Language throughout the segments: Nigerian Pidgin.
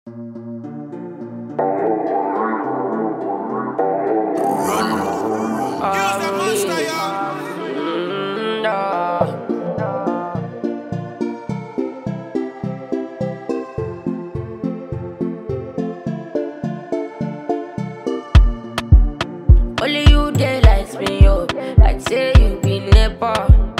Only you dey lights me up, like say you be nepa.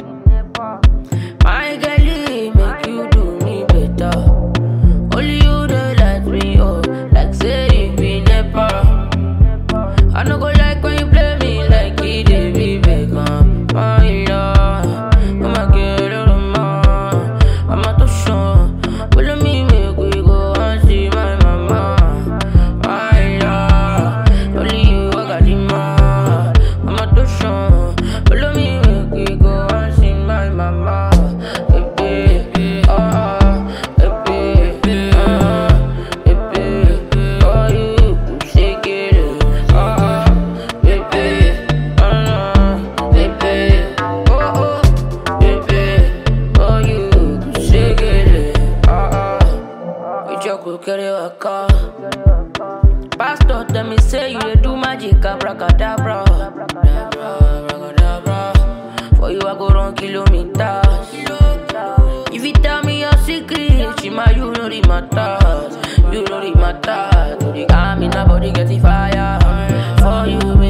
My girlie make you do me better. Only you dey light me up, like say you be nepa. I no go like when you play me like it dey be Beckham. My love, oh my girl, oh my, I'm not too sure. Follow me, make we go and see my mama. My love, only you I got the man. I'm not too sure. Follow me, make we go and see my mama. Baby, ah, baby, ah, baby, oh you shake it, ah, baby, ah, baby, oh oh, baby, oh you shake it, ah ah. We just go carry a car. Pastor tell me say you dey do magic abracadabra. Abracadabra. For you I go run kilometers. If you tell me your secret, Shima you know the matters. You know the matters. To the army, nobody get the fire. For you,